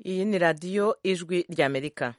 iyi ni radiyo ijwi ry'amerika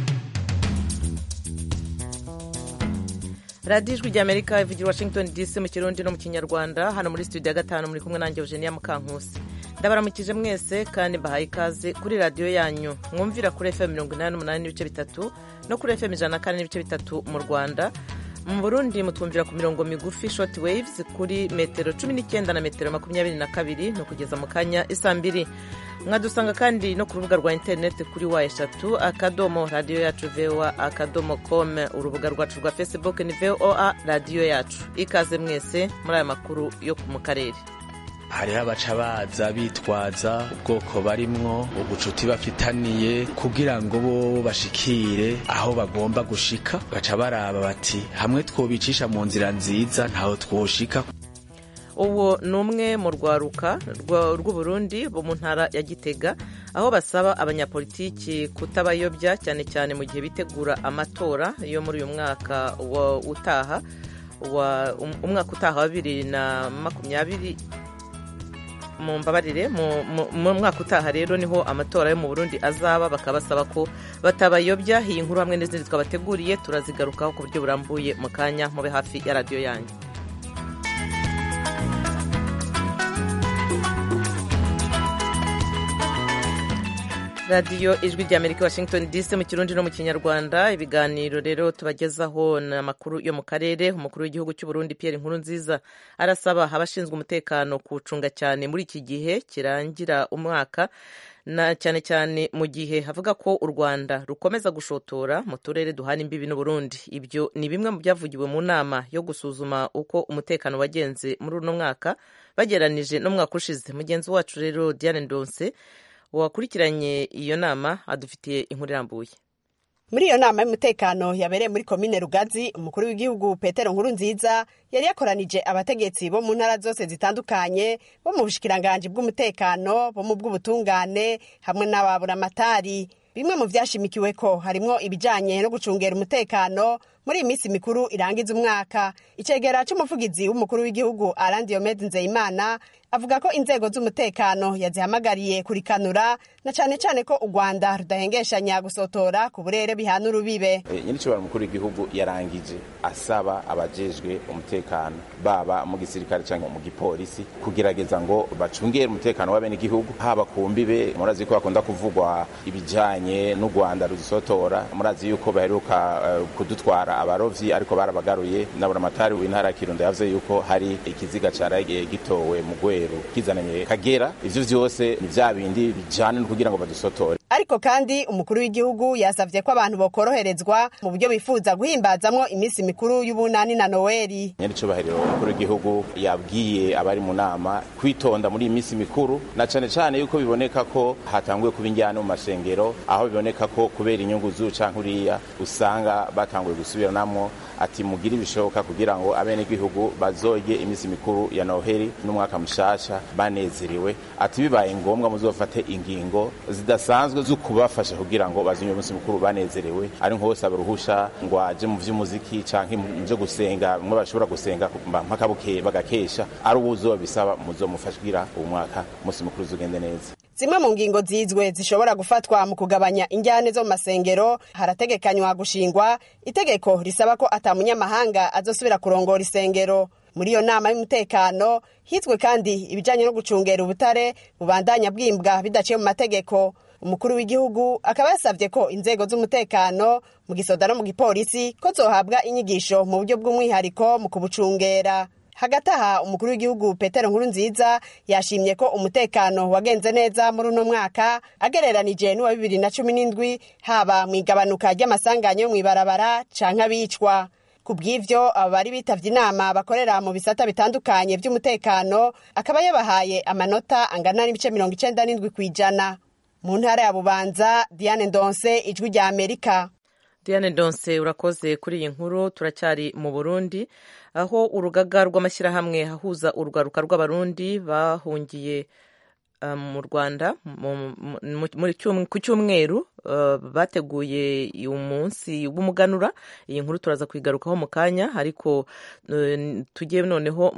radiyo ijwi ry'amerika ivugira washington dc mu kirundi no mu kinyarwanda hano muri studio ya gatanu muri kumwe nanjye eugenia mukankusi ndabaramukije mwese kandi mbahaye ikaze kuri radiyo yanyu mwumvira kuri fm mirongo inani n'umunani n'ibice bitatu no kuri fm ijana na kane n'ibice bitatu mu rwanda mu burundi mutwumvira ku mirongo migufi short waves kuri metero cumi n'icyenda na metero makumyabiri na kabiri ni ukugeza mu kanya isa mbiri mwadusanga kandi no ku rubuga rwa interineti kuri wa eshatu akadomo radiyo yacu voa akadomo com urubuga rwacu rwa facebook ni voa radiyo yacu ikaze mwese muri aya makuru yo mu karere hariho abaca baza bitwaza ubwoko barimwo ubucuti bafitaniye kugira ngo bo bashikire aho bagomba gushika baca baraba bati hamwe twobicisha mu nzira nziza ntaho twoshika uwo ni umwe mu rwaruka rw'uburundi bo mu ntara ya gitega aho basaba abanyapolitiki kutabayobya cyane cyane mu gihe bitegura amatora yo muri uyu mwaka utaha umwaka utaha wa bibiri na makumyabiri mu mbabarire mu mwaka utaha rero niho amatora yo mu burundi azaba bakaba basaba ko batabayobya iyi nkuru hamwe n'izindi twabateguriye turazigarukaho ku buryo burambuye mu kanya mube hafi ya radiyo yanyu radiyo ijwi ry'amerika washington dc mu kirundi no mu kinyarwanda ibiganiro rero tubagezaho ni amakuru yo mu karere umukuru w'igihugu cy'u Burundi Pierre Nkurunziza arasaba abashinzwe umutekano kuwucunga cyane muri iki gihe kirangira umwaka na cyane cyane mu gihe havuga ko u Rwanda rukomeza gushotora mu turere duhana imbibi n'Uburundi ibyo ni bimwe mu byavugiwe mu nama yo gusuzuma uko umutekano wagenze muri uno mwaka bageranije n'umwaka ushize mugenzi wacu rero Diane Ndonse wakurikiranye iyo nama adufitiye inkuru irambuye muri iyo nama y'umutekano yabereye muri komine rugazi umukuru w'igihugu petero nkuru nziza yari yakoranije abategetsi bo mu ntara zose zitandukanye bo mu bushikiranganji bw'umutekano bo mu bw'ubutungane hamwe n'ababuramatari bimwe mu vyashimikiwe ko harimwo ibijanye no gucungera umutekano muri iyi minsi mikuru irangiza umwaka icegera c'umuvugizi w'umukuru w'igihugu Alain Diomede Nzeyimana avuga ko inzego z'umutekano yazihamagariye kurikanura na cane cane ko u Rwanda rudahengeshanya gusotora ku burere bihana urubibe e, nyiricobora mukuru w'igihugu yarangije asaba abajejwe umutekano baba mu gisirikare canke mu gipolisi kugerageza ngo bacungere umutekano w'abenegihugu haba ku mbibe murazi ko bakunda kuvugwa ibijanye n'u Rwanda ruzisotora murazi yuko baheruka uh, kudutwara abarovyi ariko barabagaruye naburamatari w'intara ya Kirundo yavuze yuko hari ikiziga caragiye gitowe mu Rweru kizananye Kagera ivyo vyose ni vya bindi bijana no kugira ngo badusotore ariko kandi umukuru w'igihugu yasavye ko abantu bokoroherezwa mu buryo bifuza guhimbazamwo iminsi mikuru y'ubunani na Noeli nyaricubahiro umukuru w'igihugu yabwiye abari mu nama kwitonda muri iyi minsi mikuru na cane cane yuko biboneka ko hatanguye kuba injyana mu mashengero aho biboneka ko kubera inyungu z'u canke uriya usanga batanguye gusubiranamwo ati mugire ibishoboka kugira ngo abenegihugu bazoge iminsi mikuru ya noheli n'umwaka mushasha banezerewe ati bibaye ngombwa muzofate ingingo zidasanzwe zo kubafasha kugira ngo bazinye umunsi mukuru banezerewe ari nko bose abaruhusha ngo aje mu vy'umuziki canke mu byo gusenga mwe bashobora gusenga mpaka bukeye bagakesha ari ubuzobisaba muzomufasha kugira uwo mwaka umunsi mukuru uzugende neza zimwe mu ngingo zizwe zishobora gufatwa mu kugabanya injyane zo mu masengero harategekanywa gushingwa itegeko risaba ko ata munyamahanga azosubira kurongora isengero muri iyo nama y'umutekano hizwe kandi ibijanye no gucungera ubutare bubandanya bwimbwa bidaciye mu mategeko umukuru w'igihugu akaba yasavye ko inzego z'umutekano mu gisoda no mu gipolisi ko zohabwa inyigisho mu buryo bw'umwihariko mu kubucungera hagati aha umukuru w'igihugu petero nkuru nziza yashimye ko umutekano wagenze neza muri uno mwaka agereranije n'uwa bibiri na cumi n'indwi haba mu igabanuka ry'amasanganya yo mw'ibarabara canke abicwa ku bw'ivyo abo bari bitavye inama bakorera mu bisata bitandukanye vy'umutekano akaba yabahaye amanota angana n'ibice mirongo icenda n'indwi kw'ijana mu ntara ya bubanza diane ndonse ijwi rya amerika diane ndonse urakoze kuri iyi nkuru turacyari mu burundi aho urugaga rw'amashyirahamwe ahuza urwaruka rw'abarundi bahungiye mu rwanda ku cyumweru bateguye umunsi w'umuganura iyi nkuru turaza kuyigarukaho mu kanya ariko tujye noneho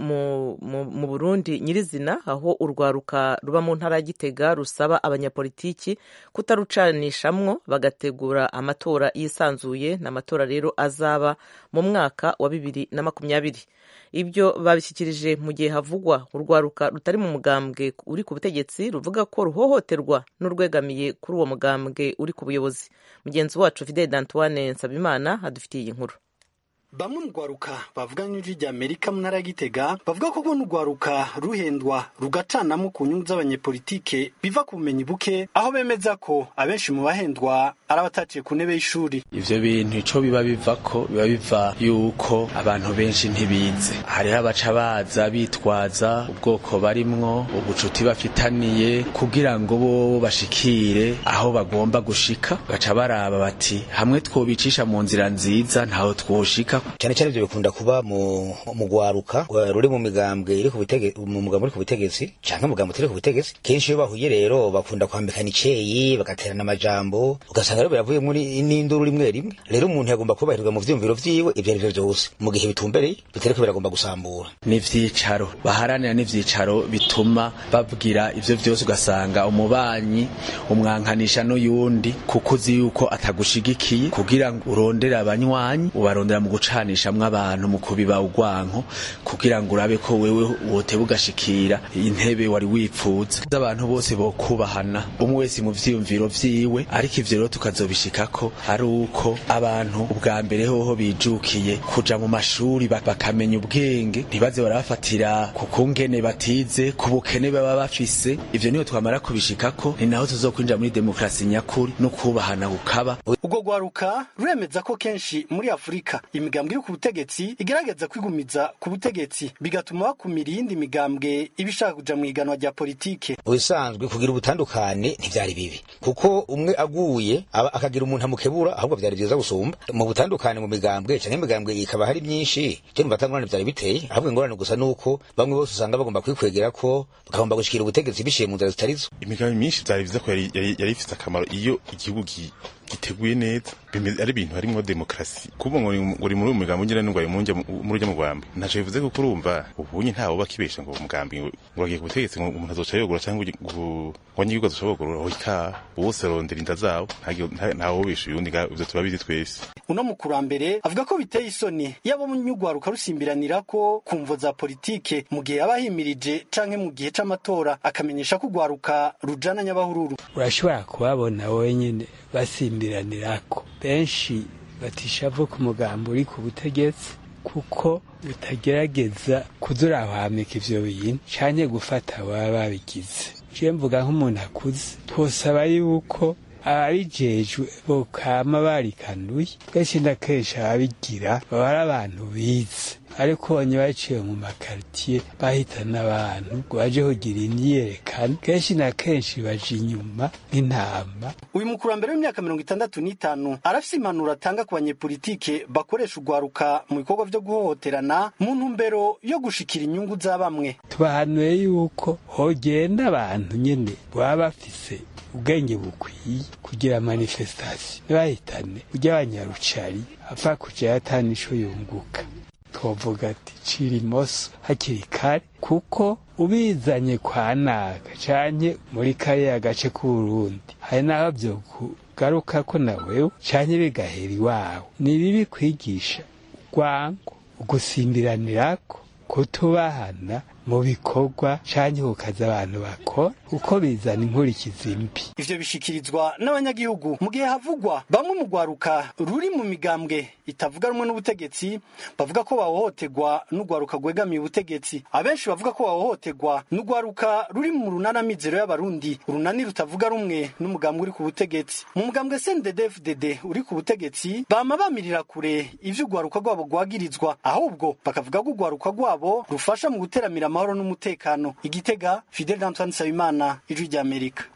mu burundi nyirizina aho urwaruka ruba mu ntara ya gitega rusaba abanyapolitiki kutarucanishamwo bagategura amatora yisanzuye ni amatora rero azaba mu mwaka wa bibiri na makumyabiri ibyo babishyikirije mu gihe havugwa urwaruka rutari mu mugambwe uri ku butegetsi ruvuga ko ruhohoterwa n'urwegamiye kuri uwo mugambwe uri ku buyobozi mugenzi wacu fidel d'antoine nsabimana adufitiye iyi nkuru bamwe mu rwaruka bavuga n'ijwi rya amerika mu ntara ya gitega bavuga ko kubona urwaruka ruhendwa rugacanamo ku nyungu z'abanyepolitike biva ku bumenyi buke aho bemeza ko abenshi mu bahendwa ari abataciye ku ntebe y'ishuri ivyo bintu ico biba biva ko biba biva yuko abantu benshi ntibize hariho abaca baza bitwaza ubwoko barimwo ubucuti bafitaniye kugira ngo bo bashikire aho bagomba gushika baca baraba bati hamwe twobicisha mu nzira nziza ntaho twoshika cyane cyane ibyo bikunda kuba mu mu gwaruka ruri mu migambwe iri ku butegetsi mu mugambwe uri ku butegetsi canke mu mugambwe utari ku butegetsi kenshi iyo bahuye rero bakunda kwambikana iceyi bagaterana amajambo ugasanga rero biravuye muri n'induru rimwe rimwe rero umuntu yagomba kubahirwa mu vyiyumviro vyiwe ivyo ari vyo vyose mu gihe bitumbereye bitariko biragomba gusambura n'ivyicaro baharanira n'ivyicaro bituma babwira ivyo vyose ugasanga umubanyi umwankanisha n'uyundi kuko uzi yuko atagushigikiye kugira ngo urondere abanywanyi ubarondera mu gucanishamwo abantu mu kubiba urwanko kugira ngo urabe ko wewe woteba ugashikira intebe wari wipfuza abantu bose bokubahana umwe wese mu vyiyumviro vyiwe ariko ivyo rero tukazobishikako ari uko abantu ubwa mbere hoho bijukiye kuja mu mashuri bakamenya ubwenge ntibaze barabafatira ku kungene batize ku bukene baba bafise ivyo niyo twamara kubishikako ni naho tuzokwinjira muri demokrasi nyakuri no kubahana gukaba ubwo rwaruka ruremeza ko kenshi muri afurika imigambwe iri ku butegetsi igerageza kwigumiza ku butegetsi bigatuma bakumira iyindi migambwe iba ishaka kuja mu iganwa rya politike ubisanzwe kugira ubutandukane ntivyari bibi kuko umwe aguye aba akagira umuntu amukebura ahubwo vyari vyiza gusumba mu butandukane mu migambwe canke imigambwe ikaba hari myinshi je numva atangorane vyari biteye ahubwo ingorane gusa nuko bamwe bose usanga bagomba kwikwegera ko bagomba gushikira ubutegetsi biciye mu nzira zitarizo imigambi myinshi vyari vyiza ko yari yari ifise akamaro iyo igihugu giteguye neza ari ibintu harimwo demokrasi kuba ngo uri muri uyu mugambi ugira n'ingwari muri urya mugambi ntaco bivuze kuko urumva ubunye ntawe bakibesha ngo umugambi ngo wagiye ku butegetsi ngo umuntu azoca yogura cyangwa ngo wanyigihugu azoca yogura oika bose arondera inda zabo ntawe wobesha uyundi ivyo turabizi twese uno mukurambere avuga ko biteye isoni iyo abanyugwaruka rusimbiranira ko ku mvo za politike mu gihe aba himirije canke mu gihe c'amatora akamenyesha ko ugwaruka rujana nyabahururu urashobora kubabona wenyine basimbiranirako benshi batishavu ku mugambo uri ku butegetsi kuko utagerageza kuzurahamika ivyo bintu canke gufata baba babigize je mvuga nk'umuntu akuze twosaba yuko ababijejwe bokama barikanuye kenshi na kenshi ababigira baba ari abantu bize ariko banye baciye mu makaritiye bahitana abantu ngo baje kugira imyiyerekano kenshi na kenshi baje inyuma nk'intama uyu mukurambere w'imyaka mirongo itandatu n'itanu arafise impanuro atanga ku banyepolitike bakoresha urwaruka mu bikorwa vyo guhohoterana mu ntumbero yo gushikira inyungu za bamwe tubahanuye yuko hogenda abantu nyene baba bafise ubwenge bukwiye kugira manifestasiyo ntibahitane ujya abanyarucari apfa kuja yatana ico yunguka twovuga ati cira imoso hakiri kare kuko ubizanye kwa naka canke muri kariya gace k'uburundi hari n'aho vyokugaruka ko na wewe canke bigahera iwawe ni bibi kwigisha urwango ugusimbiranirako kutubahana mu bikorwa canke kukaza abantu bakora uko bizana inkurikizi mbi ivyo bishikirizwa n'abanyagihugu mu gihe havugwa bamwe mu rwaruka ruri mu migambwe itavuga rumwe n'ubutegetsi bavuga ko bahohoterwa n'urwaruka rwegamiye ubutegetsi abenshi bavuga ko bahohoterwa n'urwaruka ruri mu runana mizero y'abarundi urunani rutavuga rumwe n'umugambwe uri ku butegetsi mu mugambwe CNDD-FDD uri ku butegetsi bama bamirira kure ivyo urwaruka rwabo rwagirizwa ahubwo bakavuga ko urwaruka rwabo rufasha mu guteramira amahoro n'umutekano igitega Fidel Antoine Nsabimana ijwi ry'Amerika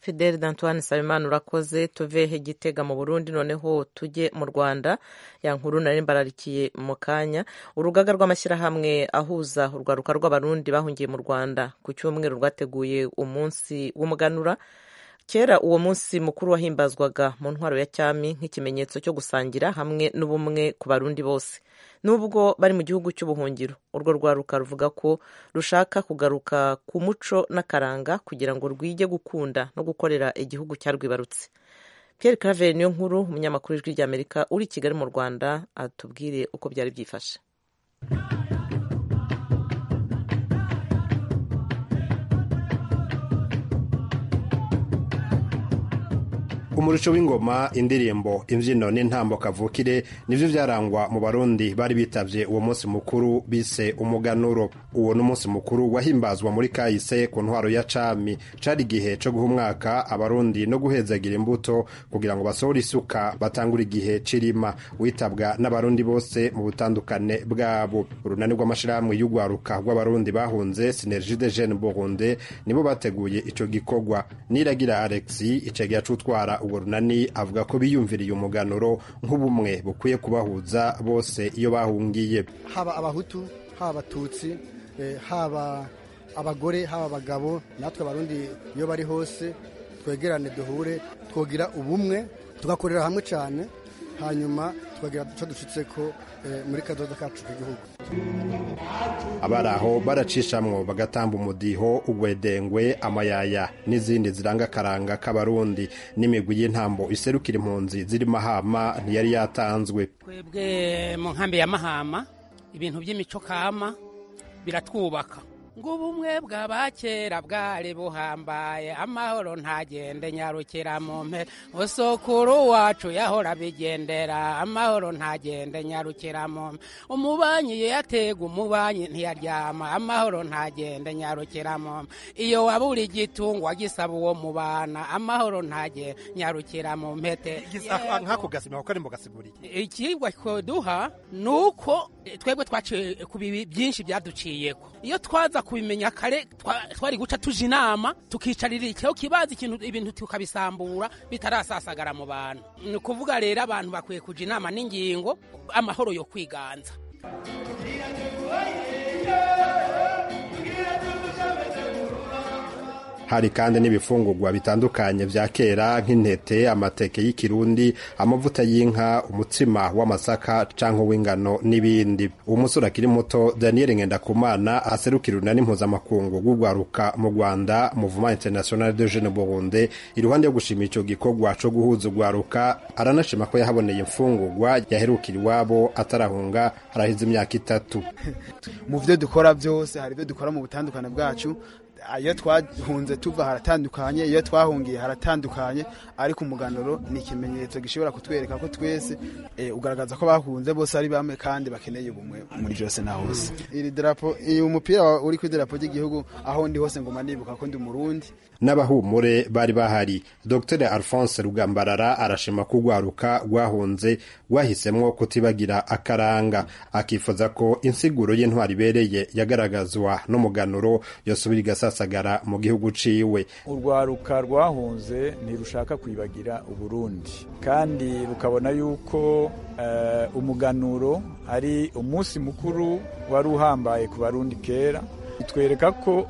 fidel d'antoine nsabimana urakoze tuvehe gitega mu burundi noneho tujye mu rwanda ya nkuru nari mbararikiye mu kanya urugaga rw'amashyirahamwe ahuza urwaruka rw'abarundi bahungiye mu rwanda ku cyumweru rwateguye umunsi w'umuganura kera uwo munsi mukuru wahimbazwaga mu ntwaro ya cyami nk'ikimenyetso cyo gusangira hamwe n'ubumwe ku barundi bose nubwo bari mu gihugu cy'ubuhungiro urwo rwaruka ruvuga ko rushaka kugaruka ku muco n'akaranga kugira ngo rwige gukunda no gukorera igihugu cyarwibarutse Pierre Claver niyo nkuru umunyamakuru w'ijwi ry'Amerika uri i Kigali mu Rwanda atubwire uko byari byifashe umurisho w'ingoma indirimbo imbyino n'intambo kavukire nivyo vyarangwa mu barundi bari bitavye uwo munsi mukuru bise umuganuro uwo n'umunsi mukuru wahimbazwa muri kahise ku ntwaro ya cami cari igihe co guha umwaka abarundi no guhezagira imbuto kugira ngo basohore isuka batangure igihe cirima witabwa n'abarundi bose mu butandukane bwabo urunani rw'amashirahamwe y'urwaruka rw'abarundi bahunze sinergie de jeune burundi nibo bateguye ico gikorwa niragira alexi icegeya c'utwara uwo runani avuga ko biyumviriye umuganuro nk'ubumwe bukwiye kubahuza bose iyo bahungiye haba abahutu haba abatutsi haba abagore haba abagabo natwe abarundi iyo bari hose twegerane duhure twogira ubumwe tugakorera hamwe cyane hanyuma tukagira icyo dushyitse ko muri kadodo kacu k'igihugu abari aho baracishamwo bagatamba umudiho ugwedengwe amayaya n'izindi ziranga akaranga k'abarundi n'imigwi y'intambo iserukira impunzi ziri mahama ntiyari yatanzwe twebwe mu nkambi ya mahama ibintu by'imico kama biratwubaka ngo ubumwe bw'abakera bwari buhambaye amahoro ntagende nyarukira mu mpera usukuru wacu yahora bigendera amahoro ntagende nyarukira mu mpera umubanyi yatega umubanyi ntiyaryama amahoro ntagende nyarukira mu mpera iyo wabura igitungwa gisaba uwo mubana amahoro ntage nyarukira mu mpete nk'ako gasima kuko ari mu gasiguriye ikigwa duha ni uko twebwe twaciye ku bibi byinshi byaduciyeko iyo twaza kubimenya kare twari guca tuje inama tukicarira ikiho kibaza ikintu ibintu tukabisambura bitarasasagara mu bantu ni ukuvuga rero abantu bakwiye kuja inama n'ingingo amahoro yo kwiganza hari kandi n'ibifungurwa bitandukanye vya kera nk'intete amateke y'ikirundi amavuta y'inka umutsima w'amasaka canke w'ingano n'ibindi uwo musore akiri muto daniel ngendakumana aserukira urunani mpuzamakungu rw'urwaruka mu rwanda mouvement international de jeune burundi iruhande yo gushima ico gikorwa co guhuza urwaruka aranashima ko yahaboneye imfungurwa yaherukira iwabo atarahunga harahize imyaka itatu mu vyo dukora vyose hari ivyo dukora mu butandukane bwacu iyo twahunze tuva haratandukanye iyo twahungiye haratandukanye ariko umuganuro ni ikimenyetso gishobora kutwereka ko twese ugaragaza ko bahunze bose ari bamwe kandi bakeneye ubumwe muri byose na hose iri darapo uyu mupira uri ku idarapo ry'igihugu aho ndi hose ngoma nibuka ko ndi umurundi n'abahumure bari bahari dr alphonse rugambarara arashima ko urwaruka rwahunze rwahisemwo kutibagira akaranga akifuza ko insiguro y'intwari ibereye yagaragazwa n'umuganuro yosubira igasasagara mu gihugu ciwe urwaruka rwahunze ntirushaka kwibagira uburundi kandi rukabona yuko uh, umuganuro ari umunsi mukuru wari uhambaye ku barundi kera bitwereka ko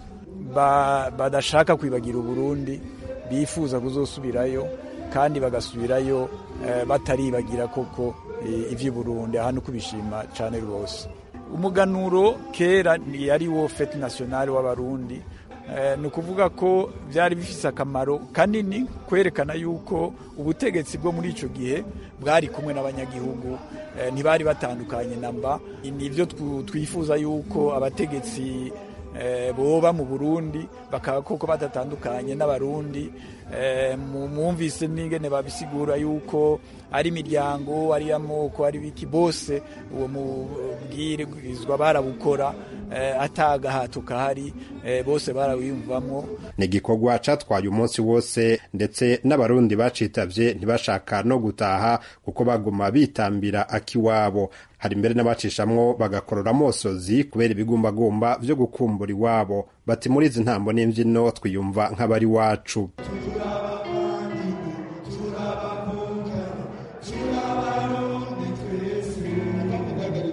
badashaka kwibagira uburundi bifuza kuzosubirayo kandi bagasubirayo bataribagira koko iby'uburundi aha ni kubishima cyane rwose umuganuro kera yari wo fete nasiyonari w'abarundi ni ukuvuga ko byari bifite akamaro kanini kwerekana yuko ubutegetsi bwo muri icyo gihe bwari kumwe n'abanyagihugu ntibari batandukanye na mba ni byo twifuza yuko abategetsi boba mu burundi bakaba koko badatandukanye n'abarundi mwumvise n'ingene babisigura yuko ari imiryango ari amoko ari biki bose uwo mubwirizwa barabukora atagahato kahari bose barawiyumvamo ni igikorwa catwaye umunsi wose ndetse n'abarundi bacitavye ntibashaka no gutaha kuko baguma bitambira akiwabo hari mbere n'abacishamwo bagakorora amosozi kubera ibigumbagumba vyo gukumbura iwabo bati muri izi ntambo n'imvyino twiyumva nk'abari wacu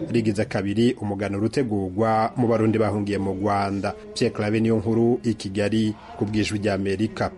rigize kabiri umuganuro utegurwa mu barundi bahungiye mu rwanda pierre clave niyo nkuru i kigali ku bwijwi ry'amerika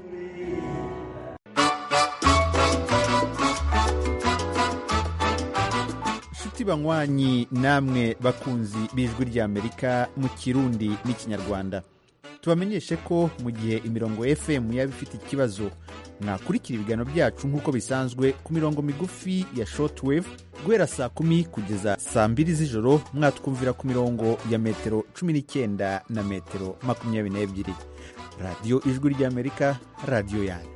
nshuti banywanyi namwe bakunzi b'ijwi ry'amerika mu kirundi n'ikinyarwanda tubamenyeshe ko mu gihe imirongo fm yaba ifite ikibazo mwakurikira ibiganiro byacu nk'uko bisanzwe ku mirongo migufi ya shortwave guhera saa kumi kugeza saa mbiri z'ijoro mwatwumvira ku mirongo ya metero cumi n'icyenda na metero makumyabiri n'ebyiri radiyo ijwi ry'amerika radiyo yanyu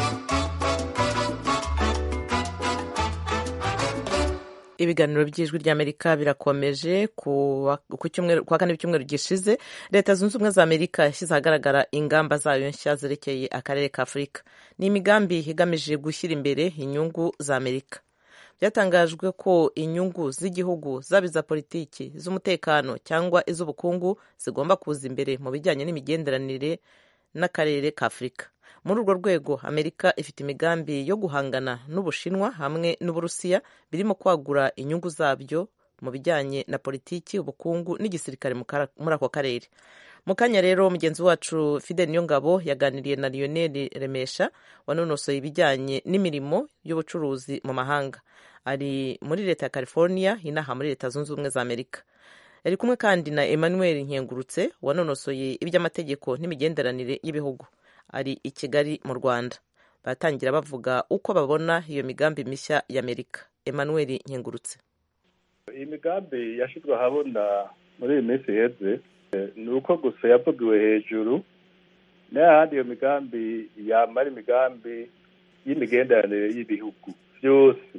ibiganiro by'ijwi ry'amerika birakomeje ku wa kane w'icyumweru gishize leta zunze ubumwe za amerika yashyize ahagaragara ingamba zayo nshya zerekeye akarere ka afurika ni imigambi igamije gushyira imbere inyungu za amerika byatangajwe ko inyungu z'igihugu zaba iza politiki iz'umutekano cyangwa iz'ubukungu zigomba kuza imbere mu bijyanye n'imigenderanire n'akarere ka afurika muri urwo rwego amerika ifite imigambi yo guhangana n'ubushinwa hamwe n'uburusiya birimo kwagura inyungu zabyo mu bijyanye na politiki ubukungu n'igisirikare muri ako karere mu kanya rero mugenzi wacu fidel niyongabo yaganiriye na lionel remesha wanonosoye ibijyanye n'imirimo y'ubucuruzi mu mahanga ari muri leta ya california inaha muri leta zunze ubumwe za amerika yari kumwe kandi na emmanuel nkengurutse wanonosoye iby'amategeko n'imigenderanire y'ibihugu ari i kigali mu rwanda baratangira bavuga uko babona iyo migambi mishya y'amerika emmanuel nkengurutse iyi migambi yashyizwe ahabona muri iyi minsi iheze ni uko gusa yavugiwe hejuru n'ahandi iyo migambi yamara imigambi y'imigenderanire y'ibihugu byose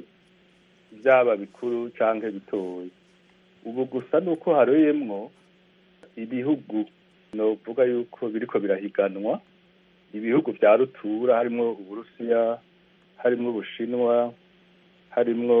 byaba bikuru cyangwa bitoya ubu gusa ni uko haroyemwo ibihugu ni ukuvuga yuko biriko birahiganwa ibihugu bya rutura harimo uburusiya harimo ubushinwa harimo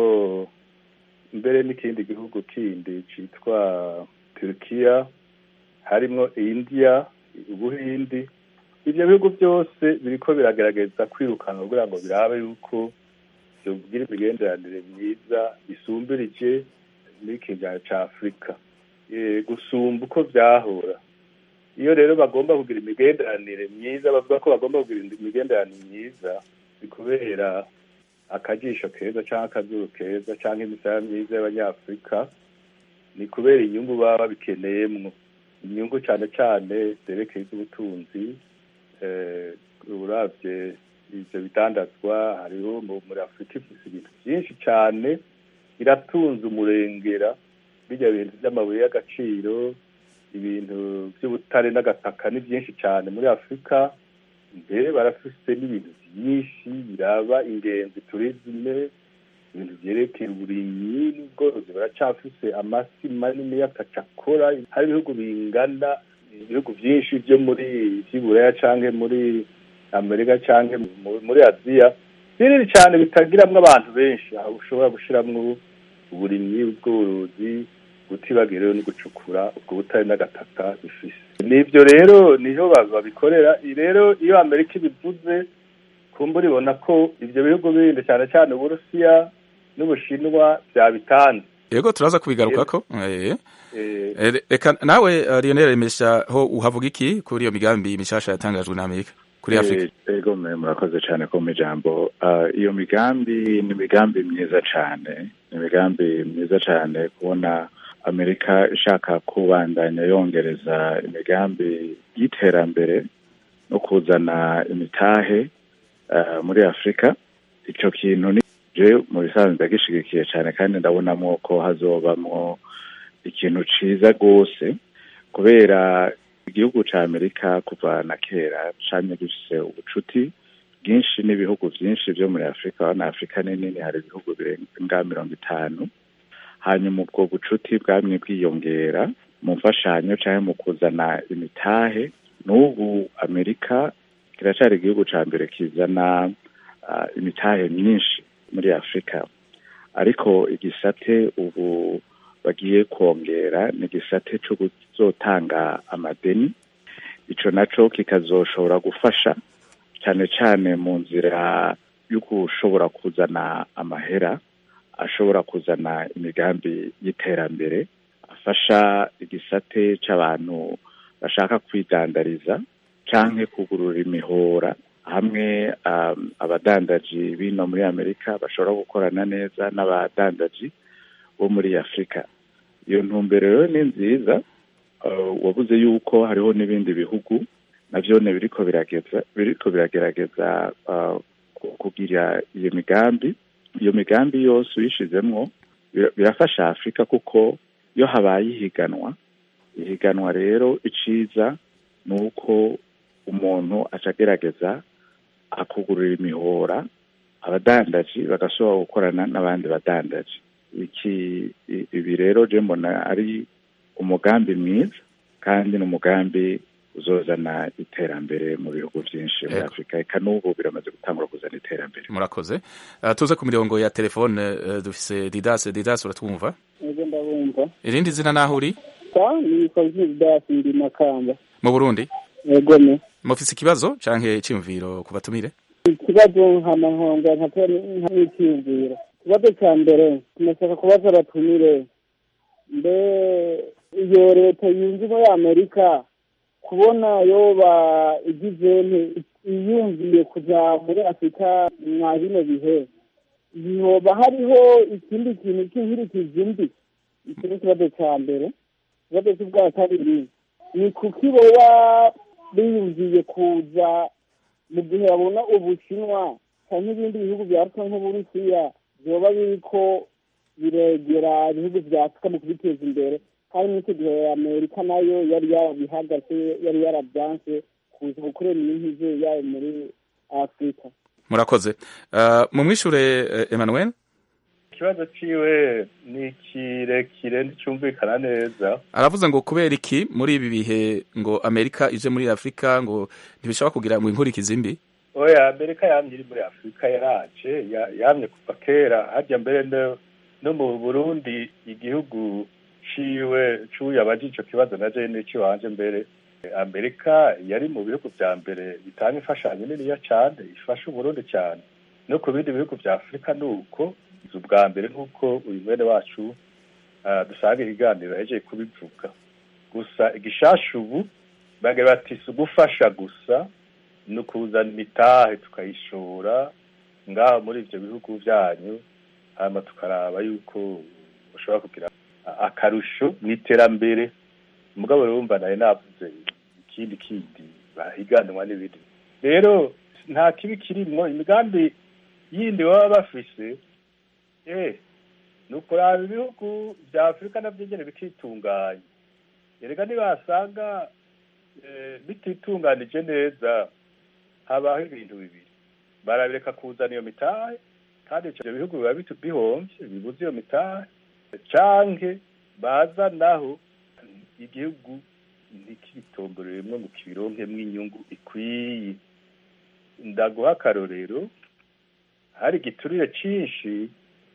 mbere n'ikindi gihugu kindi cyitwa turukiya harimo indiya ubuhindi ibyo bihugu byose biriko biragerageza kwirukana kugira ngo birabe yuko byogira imigenderanire myiza isumbirije muri kigaya cya afurika gusumba uko byahora iyo rero bagomba kugira imigenderanire myiza bavuga ko bagomba kugira imigenderanire myiza ni kubera akajisho keza cyangwa akazuru keza cyangwa imisaya myiza y'abanyafurika ni kubera inyungu baba babikeneyemwo inyungu cyane cyane zerekeye iz'ubutunzi urabye ibyo bidandazwa hariho muri afurika ifite ibintu byinshi cyane iratunze umurengera bijya bintu by'amabuye y'agaciro ibintu by'ubutare n'agataka ni byinshi cyane muri afurika mbere barafise n'ibintu byinshi biraba ingenzi turizime ibintu byerekeye uburimyi n'ubworozi baracafise amasi manini y'akacakora hari ibihugu bingana ibihugu byinshi byo muri by'iburaya canke muri amerika canke muri aziya binini cyane bitagiramwo abantu benshi aho ushobora gushiramwo uburimyi ubworozi gutibagira no gucukura ubwo butare n'agataka bifise nibyo rero niho babikorera rero iyo amerika ibivuze kumbura ibona ko ibyo bihugu bindi cyane cyane uburusiya n'ubushinwa byabitanze yego turaza kubigarukako reka nawe lionel remesha ho uhavuga iki kuri iyo migambi mishasha yatangajwe na amerika kuri afurika yego murakoze cyane ko mu ijambo iyo migambi ni imigambi myiza cyane ni imigambi myiza cyane kubona amerika ishaka kubandanya yongereza imigambi y'iterambere no kuzana imitahe muri afurika icyo kintu ni je mu bisanzwe ndagishigikiye cyane kandi ndabonamo ko hazobamwo ikintu ciza rwose kubera igihugu ca amerika kuva na kera camye gifise ubucuti bwinshi n'ibihugu vyinshi vyo muri afurika na afurika nini hari ibihugu birenga mirongo itanu hanyuma ubwo bucuti bwamye bwiyongera mu mfashanyo canke mu kuzana imitahe n'ubu amerika kiracari igihugu ca mbere kizana uh, imitahe myinshi muri afurika ariko igisate ubu bagiye kongera ni igisate cyo kuzotanga amadeni ico naco kikazoshobora gufasha cyane cyane mu nzira yo gushobora kuzana amahera ashobora kuzana imigambi y'iterambere afasha igisate c'abantu bashaka kwidandariza canke kugurura imihora hamwe um, abadandaji bino muri amerika bashobora gukorana neza n'abadandaji bo muri afurika iyo ntumbero rero ni nziza uh, wabuze yuko hariho n'ibindi bihugu navyone biriko birageza biriko biragerageza uh, kugira iyo migambi iyo migambi yose uyishizemwo birafasha afurika kuko iyo habaye ihiganwa ihiganwa rero iciza ni uko umuntu aca agerageza akugurura imihora abadandaji bagashobora gukorana n'abandi badandaji iki ibi rero je mbona ari umugambi mwiza kandi ni umugambi uzozana iterambere mu bihugu byinshi muri afurika eka n'ubu biramaze gutangura kuzana iterambere murakoze uh, tuze ku mirongo ya telefone uh, dufise didase didase uratwumva ego ndabumva irindi zina naho uri sa nitwa didase ndi makamba mu burundi ego ne mufise ikibazo canke iciyumviro ku batumire ikibazo nkamahonga nk'iciyumviro ikibazo ca mbere tunashaka kubaza abatumire mbe iyo leta yunze muri amerika kubona yoba igize iyumviye kuja muri afurika mwa bino bihe yoba hariho ikindi kintu cy'inkurikizi mbi iki ni ikibazo ca mbere ikibazo c'ubwa kabiri ni kuki boba biyumviye kuza mu gihe babona ubushinwa canke ibindi bihugu vya afurika nk'uburusiya vyoba biriko biregera ibihugu vya afurika mu kubiteza imbere kandi n'icyo gihe amerika nayo yari yarabihagaze yari yarabyanse kuza gukorera imyihize yayo muri afurika murakoze uh, mumwishure uh, emmanuel ikibazo ciwe ni kirekire nticyumvikana neza aravuze ngo kubera iki muri ibi bihe ngo amerika ije muri afurika ngo ntibishobora kugira ngo inkurikizi mbi oya amerika yamye iri muri afurika yaraje yamye kuva kera harya mbere no mu burundi igihugu ciwe cuye abaje ico kibazo na jene ciwanje mbere amerika yari mu bihugu vya mbere bitanga imfashanyo niniya cane ifasha uburundi cyane no ku bindi bihugu vya afurika nuko ubwa mbere nk'uko uyu mwene wacu uh, dusanga ibiganiro yahejeje kubivuga gusa igishasha ubu bagira bati si ugufasha gusa ni ukuzana imitahe tukayishora ngaho muri ivyo bihugu vyanyu hanyuma tukaraba yuko ushobora kugira akarusho mu iterambere umugabo urumva nawe navuze ikindi kindi bahiganwa n'ibindi rero nta kibi kirimwo imigambi yindi baba bafise eh ni ukuraba ibihugu vya afurika navyo nyene bikitunganya erega nibasanga bititunganije neza habaho ibintu bibiri barabireka kuzana iyo mitahe kandi ivyo bihugu biba bihomvye bibuze iyo mitahe canke bazanaho igihugu ntikitomboreremwo ngo kibironkemwo inyungu ikwiye ndaguha akarorero hari igiturire cinshi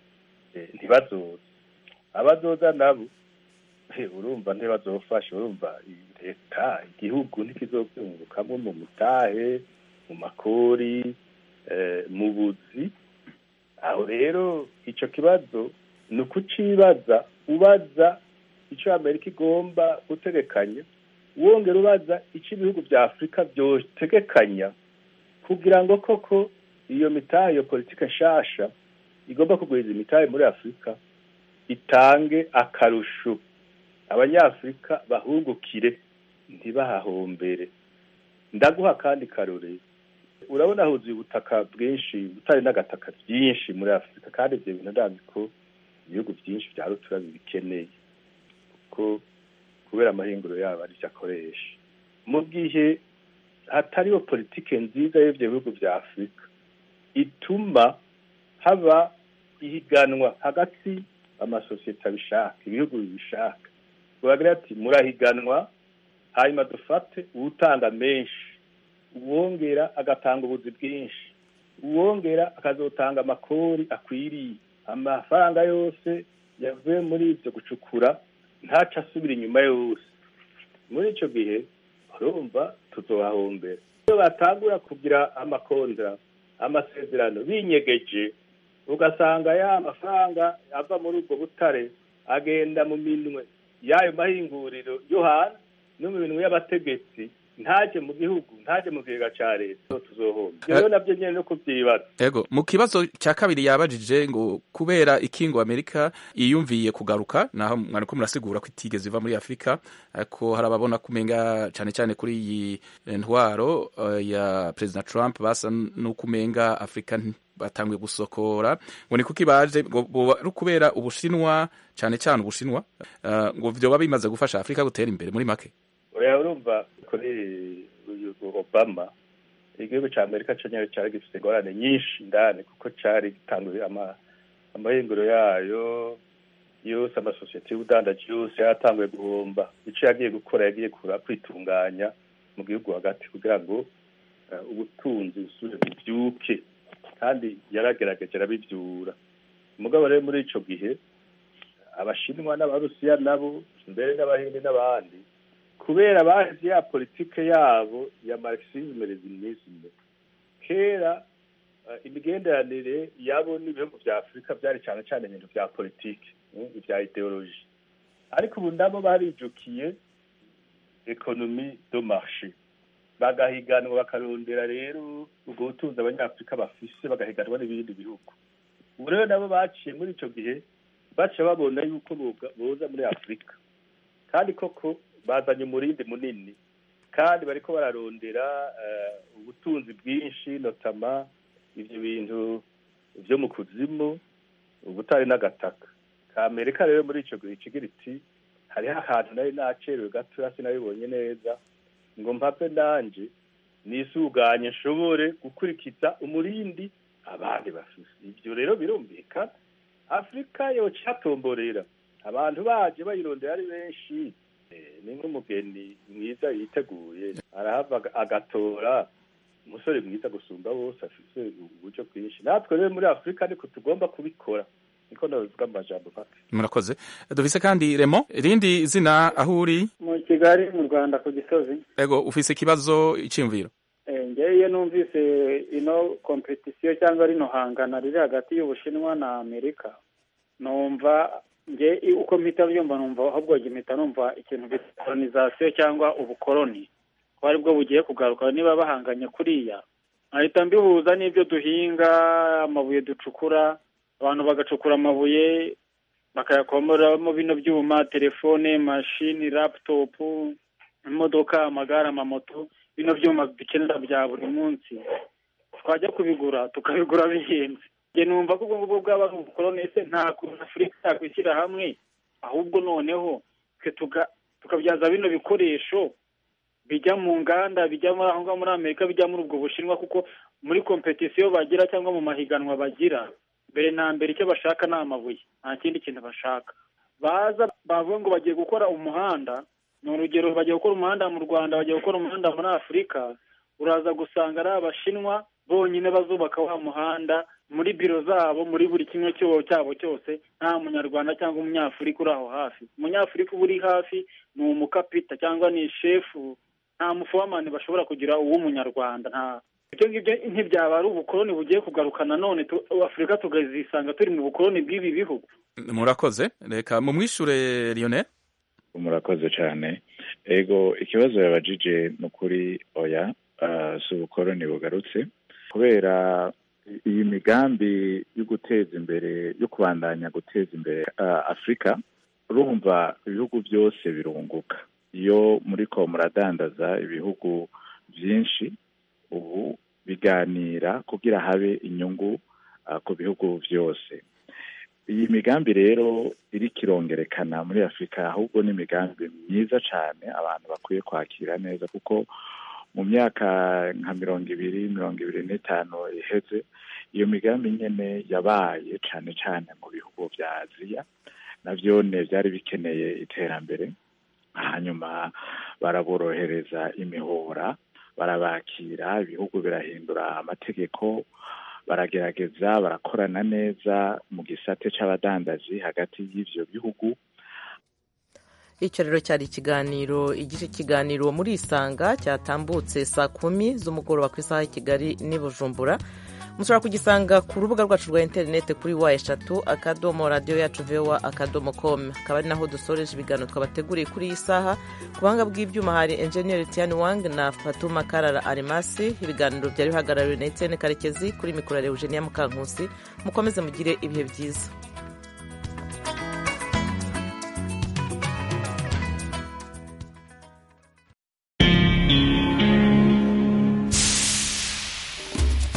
ntibazoza abazoza nabo urumva ntibazofasha urumva leta igihugu ntikizobyungukamwo mu mutahe mu makori mu buzi aho rero ico kibazo ni ukucibaza ubaza icyo amerika igomba gutegekanya wongera ubaza icyo ibihugu bya afurika byotegekanya kugira ngo koko iyo mitahe iyo politike nshasha igomba kuguriza imitahe muri afurika itange akarusho abanyafurika bahungukire ntibahahombere ndaguha kandi karore urabona huzuye ubutaka bwinshi butari n'agataka byinshi muri afurika kandi ibyo bintu ndazi ko ibihugu byinshi bya rutura bibikeneye kuko kubera amahinguro yabo aricyo akoresha mu gihe hatariho politike nziza y'ibyo bihugu bya afurika ituma haba ihiganwa hagati amasosiyete abishaka ibihugu bibishaka bagira ati murahiganwa hanyuma dufate uwutanga menshi uwongera agatanga ubuzi bwinshi uwongera akazotanga amakori akwiriye amafaranga yose yavuye muri ibyo gucukura ntaca asubira inyuma yose muri icyo gihe urumva tuzohahombera iyo batangura kugira amakondera amasezerano binyegeje ugasanga ya mafaranga ava muri ubwo butare agenda mu minwe y'ayo mahinguriro yo hanze no mu minwe y'abategetsi ntaje mu gihugu ntaje mu kigega ca leta tuzohomba rero navyo nyene no kuvyibaza ego mu kibazo cya kabiri yabajije ngo kubera ikingo amerika yiyumviye kugaruka naho mwariko murasigura ko itigeze iva muri afurika ariko hari ababona kumenga cyane cyane kuri iyi ntwaro uh, ya president trump basa n'ukumenga afurika batanguye gusokora ngo ni kuki baje ngo ari kubera ubushinwa cyane cyane ubushinwa uh, ngo vyoba bimaze gufasha afurika gutera imbere muri make oya urumva kuri uyu obama igihugu ca amerika co nyene cari gifise ingorane nyinshi ndani kuko cari gitanguye amahinguro yayo yose amasosiyete y'ubudandaji yose yaratanguye guhomba ico yagiye gukora yagiye kwitunganya mu gihugu hagati kugira ngo ubutunzi busubire buvyuke kandi yaragerageje arabivyura umugabo rero muri ico gihe abashinwa n'abarusiya nabo mbere n'abahindi n'abandi kubera bazi ya politike yabo ya marxisme leninisme kera uh, imigenderanire yabo n'ibihugu vya afurika vyari cane cane ibintu vya politike ivya ideoloji ariko ubu nabo barijukiye ekonomi do marché bagahiganwa bakarondera rero ubwo butunzi abanyafurika bafise bagahiganwa n'ibindi bihugu ubu rero nabo baciye muri ico gihe baca babona yuko boza muri afurika kandi koko bazanye umurindi munini kandi bariko bararondera ubutunzi bwinshi notama ivyo bintu vyo mu kuzimu ubutari n'agataka ka amerika rero muri ico gihe kigira iti hariho ahantu nari nacerewe gatoya sinabibonye neza ngo mpave nanje nisuganye nshobore gukurikiza umurindi abandi bafise ivyo rero birumvikana afurika yoca ihatomborera abantu baje bayirondera ari benshi ni nk'umugeni mwiza yiteguye arahava agatora umusore mwiza gusumba bose afise uburyo bwinshi natwe rero muri afurika niko tugomba kubikora niko nabivuga mu majambo make murakoze dufise kandi remo irindi zina aho uri mu kigali mu rwanda ku gisozi ego ufise ikibazo iciyumviro ngewe iyo numvise ino kompetisiyo cyangwa rino hangana riri hagati y'ubushinwa na amerika numva nge uko mpita byumva numva ahubwo mpita numva ikintu bita kolonizasiyo cyangwa ubukoloni ko aribwo bugiye kugaruka niba bahanganye kuriya nkahita mbihuza n'ibyo duhinga amabuye ducukura abantu bagacukura amabuye bakayakomoramo bino byuma telefone mashini laputopu imodoka amagare amamoto bino byuma dukenera bya buri munsi twajya kubigura tukabigura bihenze njye numva ko ubwo ngubwo bwaba ari ubukoloni ese nta kuntu afurika yakwishyira hamwe ahubwo noneho twe tukabyaza bino bikoresho bijya mu nganda bijya muri aho ngaho muri amerika bijya muri ubwo bushinwa kuko muri kompetisiyo bagira cyangwa mu mahiganwa bagira mbere na mbere icyo bashaka ni amabuye nta kindi kintu bashaka baza bavuga ngo bagiye gukora umuhanda ni urugero bagiye gukora umuhanda mu rwanda bagiye gukora umuhanda muri afurika uraza gusanga ari abashinwa bonyine bazubaka wa muhanda muri biro zabo muri buri kimwe cyabo cyose nta munyarwanda cyangwa umunyafurika uri aho hafi umunyafurika uba uri hafi ni umukapita cyangwa ni shefu nta mufomani bashobora kugira uw'umunyarwanda nta ibyo ngibyo ntibyaba ari ubukoloni bugiye kugaruka nanone afurika tukazisanga turi mu bukoloni bw'ibi bihugu murakoze reka mumwishure lionel murakoze cyane ego ikibazo yabajije ni ukuri oya si ubukoloni bugarutse kubera iyi migambi yo guteza imbere yo kubandanya guteza imbere afurika urumva ibihugu byose birunguka iyo muri ko muradandaza ibihugu byinshi ubu biganira kugira habe inyungu ku bihugu byose iyi migambi rero iri kirongerekana muri afurika ahubwo ni imigambi myiza cyane abantu bakwiye kwakira neza kuko mu myaka nka mirongo ibiri mirongo ibiri n'itanu iheze iyo migambi nyine yabaye cyane cyane mu bihugu bya aziya nabyo byari bikeneye iterambere hanyuma baraborohereza imihora barabakira ibihugu birahindura amategeko baragerageza barakorana neza mu gisate cy'abadandazi hagati y'ibyo bihugu icyo rero cyari ikiganiro igice kiganiro muri isanga cyatambutse saa kumi z'umugoroba ku isaha ya kigali n'i bujumbura mushobora kugisanga ku rubuga rwacu rwa interineti kuri wa eshatu akadomo radiyo yacu vowa akadomo komu akaba ari naho dusoreje ibiganiro twabateguriye kuri iyi saha ku buhanga bw'ibyuma hari enjeniyeri tiyani wang na fatuma karara arimasi ibiganiro byari bihagarariwe na etienne karekezi kuri mikoro ya eugenia mukankusi mukomeze mugire ibihe byiza